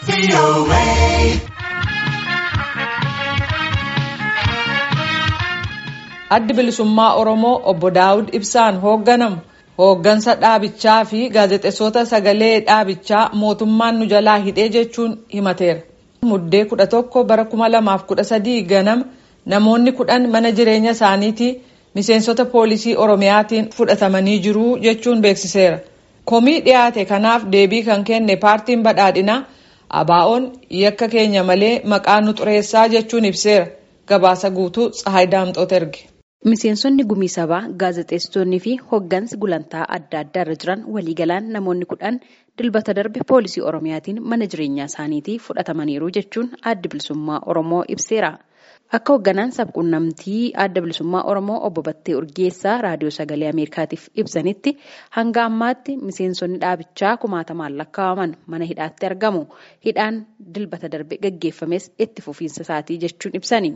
addi bilisummaa oromoo obbo daawud ibsaan hoogganamu hooggansa dhaabichaa fi gaazexeessota sagalee dhaabichaa mootummaan nu jalaa hidhee jechuun himateera. muddee kudha tokko bara kuma lamaaf kudha sadii ganama namoonni kudhan mana jireenya isaaniitii miseensota poolisii oromiyaatiin fudhatamanii jiru jechuun beeksiseera. komii dhiyaate kanaaf deebii kan kenne paartiin badhaadhinaa abaa'oon yakka keenya malee maqaa nu xureessaa jechuun ibseera gabaasa guutuu tsahaay daamxoot erge. Miseensonni gumii sabaa gaazexeessitoonni fi hoggansi gulantaa adda addaa irra jiran waliigalaan namoonni kudhan dilbata darbe poolisii oromiyaatiin mana jireenyaa isaaniitii fudhatamaniiru jechuun adda bilisummaa oromoo ibseera. Akka hogganaan sabquunnamtii adda bilisummaa oromoo obbo Battee Urgeessaa raadiyoo sagalee Ameerikaatiif ibsanitti hanga ammaatti miseensonni dhaabichaa kumaatamaan lakkaa'aman mana hidhaatti argamu. Hidhaan dilbata darbe gaggeeffames itti fufiinsa isaatii jechuun ibsani.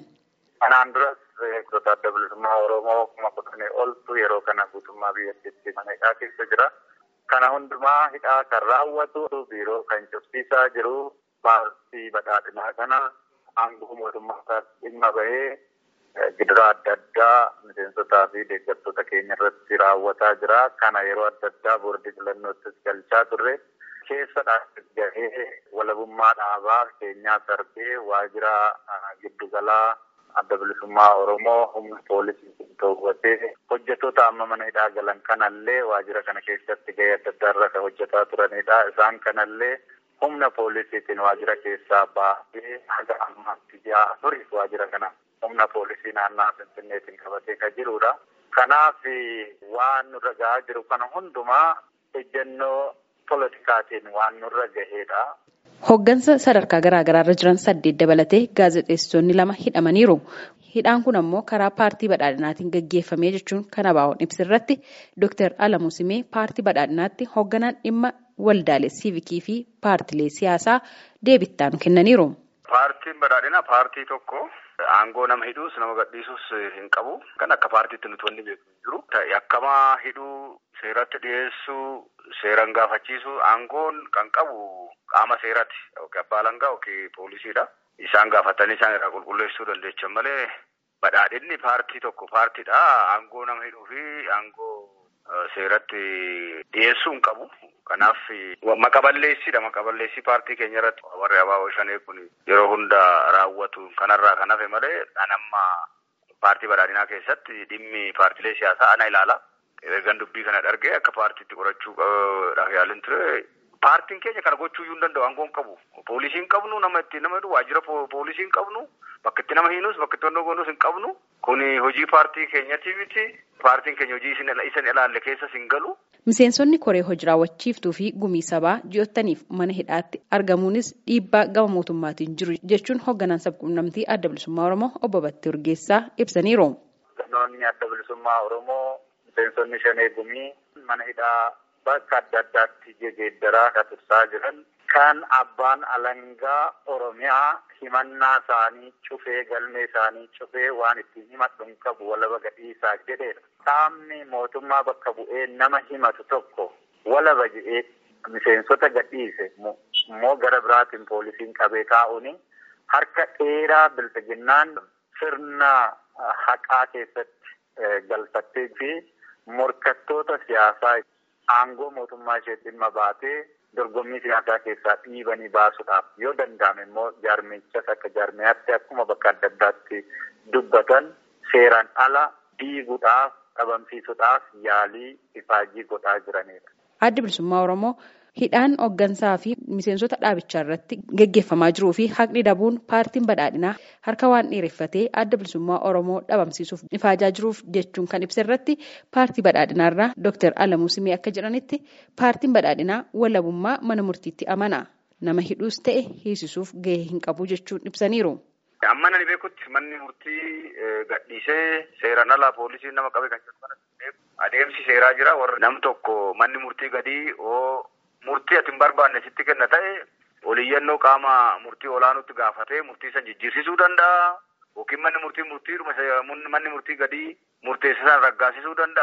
Eegdota adda bilisummaa Oromoo kuma kudhanii oltu yeroo kana guutummaa biyyattiitti mana hidhaa keessa jira. Kana hundumaa hidhaa kan raawwatu biiroo kan cufsiisaa jiru paartii badhaadhinaa kana aangoo mootummaa dhimma bahee gidiraa adda addaa miseensotaa fi deeggartoota keenya irratti raawwataa jira. Kana yeroo adda addaa boordii filannoottis galchaa turre. Keessa gahee walabummaa dhaabaa keenyaa darbee waajjira giddugalaa adda bilisummaa Oromoo humna poolisii to'atee hojjettoota amma mana hidhaa galan kanallee waajjira kana keessatti gahee adda addaa irra kan hojjetaa turanidha. Isaan kanallee humna poolisiitiin waajjira keessaa baasee haga ammaatti ji'a turiif waajjira kana humna poolisii naannaa Finfinneetiin qabatee kan jirudha. Kanaaf waan nurra gahaa jiru kana hundumaa ejjennoo politikaatiin waan nurra gahedha. Hoggansa sadarkaa garaagaraa irra jiran saddeet dabalatee gaazexeessitoonni lama hidhamaniiru. Hidhaan kun ammoo karaa paartii badhaadhinaatiin gaggeeffamee jechuun kan abaa'oon ibsirratti Dr. Alamuu Simee paartii badhaadhinaatti hogganaan dhimma waldaalee siivikii fi paartilee siyaasaa deebittaan kennaniiru. Paartiin badhaadhinaa paartii tokko aangoo nama hidhuus nama gadhiisuus hin qabu. Kan akka paartiitti nuti wanni beeku jiru. Yakkamaa hidhuu seeratti dhiyeessuu seeran gaafachiisuu aangoon kan qabu qaama seeraati. Yookiin abbaa alangaa yookiin poolisiidha. Isaan gaafatanii isaan irraa qulqulleessuu dandeechan malee badhaadhinni paartii tokko paartiidha. Aangoo nama hidhuu fi aangoo seeratti dhiyeessuu hin qabu. Kanaaf maqaballeessiidha. Maqaballeessii paartii keenya irratti warri abaaboo shanee kun yeroo hunda raawwatu kanarraa kan hafe malee dhanamma paartii badhaadhinaa keessatti dhimmi paartilee siyaasaa ana ilaala. Ergan dubbii kana dhargee akka paartiitti qorachuudhaaf yaalin ture. Paartiin keenya kana gochuu iyyuu hin danda'u aangoo hin qabu. Poolisii hin qabnu nama itti nama hidhu waajjira poolisii hin qabnu bakka itti nama hiinus bakka itti wantoota goonus hin qabnu. Kuni hojii paartii keenyati miti. Paartiin keenya hojii isin ilaalle keessas hin galu. Miseensonni koree hojii raawwachiiftuu fi gumii sabaa ji'ottaniif mana hidhaatti argamuunis dhiibbaa gama mootummaatiin jiru jechuun hoogganaan sabquunnamtii adda bilisummaa Oromoo obbo Battee Urgeessaa ibsaniiru. Hooggantoonni adda bilisummaa Oromoo miseensonni shanee gumii mana hidhaa bakka adda addaatti jijjiiraa kan tursaa jiran kan abbaan alangaa Oromiyaa himannaa isaanii cufee galmee isaanii cufee waan ittiin himadhu hin qabu walaba gadhiisaa jedheedha. Qaamni mootummaa bakka bu'ee nama himatu tokko walaba jedhee miseensota gadhiise immoo gara biraatiin poolisiin qabee taa'uuni harka dheeraa bilchiginnaan sirna haqaa keessatti galfattee fi morkattoota siyaasaa aangoo mootummaa ishee dhimma baatee dorgommii siyaasaa keessaa dhiibanii baasuudhaaf yoo danda'ame immoo jaarmichas akka jaarmiyaatti akkuma bakka adda addaatti dubbatan seeraan ala diiguudhaaf dhabamsiisuudhaaf yaalii ifaajii godhaa jiranidha. Addi bilisummaa Oromoo hidhaan hooggansaa fi miseensota dhaabichaa irratti gaggeeffamaa jiruu fi haqni dabuun paartiin badhaadhinaa harka waan dheereffatee adda bilisummaa Oromoo dhabamsiisuuf ifaajaa jiruuf jechuun kan ibsa irratti paartii badhaadhinaa irraa Dr. Alamuu Simee akka jedhanitti paartiin badhaadhinaa walabummaa mana murtiitti amana. Nama hidhuus ta'e hiisisuuf gahee hin qabu jechuun ibsaniiru. Amma nani beekutti manni murtii gadhiisee seeraan alaa poolisiin nama qabe kan jedhu adeemsi seeraa jira warra nam tokko manni murtii gadii oo murtii ati hin barbaanne sitti kenna ta'e oliyyannoo qaama murtii olaanuutti gaafatee murtii san jijjiirsisuu danda'a yookiin manni murtii murtii manni murtii gadii murteesse san raggaasisuu danda'a.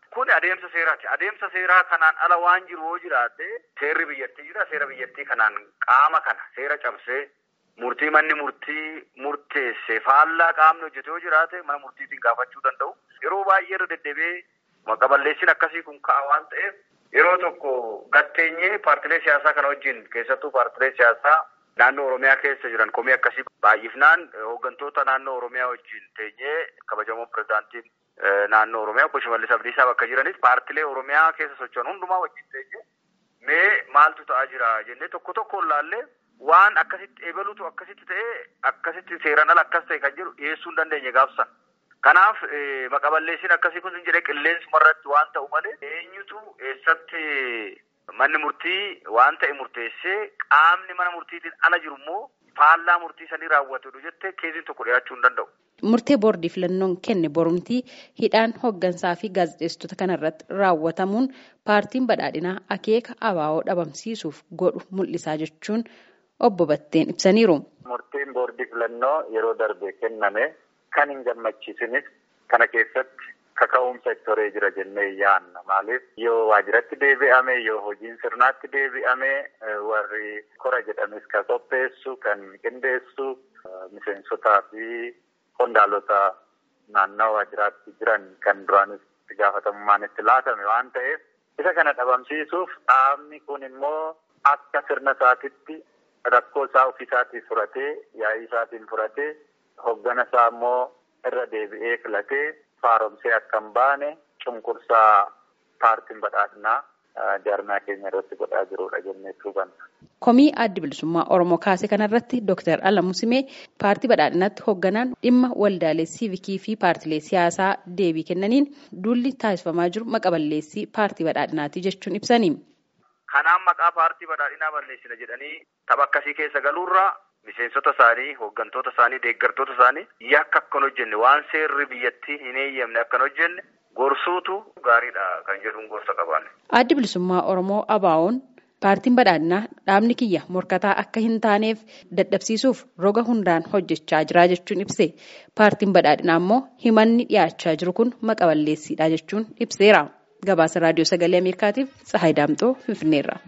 Kun adeemsa seeraati. Adeemsa seeraa kanaan ala waan jiru yoo jiraate seerri biyyattii jira. Seera biyyattii kanaan qaama kana seera cabsee murtii manni murtii murteesse faallaa qaamni hojjete yoo jiraate mana murtiitiin gaafachuu danda'u. Yeroo baay'ee irra deddeebi'ee maqaballeessiin akkasii kun ka'a waan ta'eef yeroo tokko gatteenyee paartilee siyaasaa kana wajjin keessattuu paartilee siyaasaa naannoo Oromiyaa keessa jiran komii akkasii baay'ifnaan hooggantoota naannoo Oromiyaa wajjin teenyee kabajamoon pirezidaantiin naannoo Oromiyaa obbo Shimallis Abdiisaa bakka jiranis paartilee Oromiyaa keessa socho'an hundumaa wajjin teenyee mee maaltu ta'aa jira jennee tokko tokkoon laallee waan akkasitti eebaluutu akkasitti ta'ee akkasitti seeraan ala akkas ta'e kan jedhu dhiyeessuu hin dandeenye gaafsan. Kanaaf maqaballeessiin akkasii kun jedhee qilleensuma irratti waan ta'u malee eenyutu eessatti manni murtii waan ta'e murteessee qaamni mana murtiitiin ala jiru immoo faallaa murtii sanii raawwatudha jettee keessiin tokko dhiyaachuu hin danda'u. Murtee boordii filannoon kenne borumtii hidhaan hooggansaa fi gaazexeessitoota kanarratti raawwatamuun paartiin badhaadhinaa akeeka abaa'oo dhabamsiisuuf godhu mul'isaa jechuun obbo Batteen ibsaniiru. Murtiin boordii filannoo yeroo darbe kenname kan hin gammachiisinis kana keessatti kaka'umsa itti horee jira jennee yaanna. Maaliif yoo waajjiratti deebi'ame yoo hojiin sirnaatti deebi'ame warri kora jedhames kan qopheessu kan qindeessu miseensotaa fi qondaalota naannoo waajjiraatti jiran kan duraanis itti gaafatamummaan itti laatame waan ta'eef isa kana dhabamsiisuuf dhaabni kun immoo akka sirna isaatitti rakkoo isaa ofiisaatiin furatee yaa'ii isaatiin furatee hoggana isaa immoo irra deebi'ee filatee faaromsee akka hin baane cunqursaa paartiin badhaadhinaa jaarmaa keenya irratti godhaa jirudha jennee hubanna. Komii addi bilisummaa Oromoo kaase kanarratti Dr. Alamuu Simee paartii badhaadhinaatti hoogganaan dhimma waldaalee siivikii fi paartilee siyaasaa deebii kennaniin duulli taasifamaa jiru maqaballeessii paartii badhaadhinaati jechuun ibsani. Kanaan maqaa paartii badhaadhinaa balleessina jedhanii tapha akkasii keessa galuurraa miseensota isaanii, hooggantoota isaanii, deeggartoota isaanii yakka akkan hojjenne waan seerri biyyattii hin eeyyamne akkan hojjenne gorsuutu gaariidha kan jedhuun gorsa qabaanne. Addi bilisummaa Oromoo ABO'n paartiin badhaadhinaa dhaabni kiyya morkataa akka hin taaneef dadhabsiisuuf roga hundaan hojjechaa jira jechuun ibse. Paartiin badhaadhinaa immoo himanni dhiyaachaa jiru kun maqaballeessiidha jechuun ibseera. Gabaasa raadiyoo sagalee Ameerikaatiif Tsahaay Daamxoo Finfinneerra.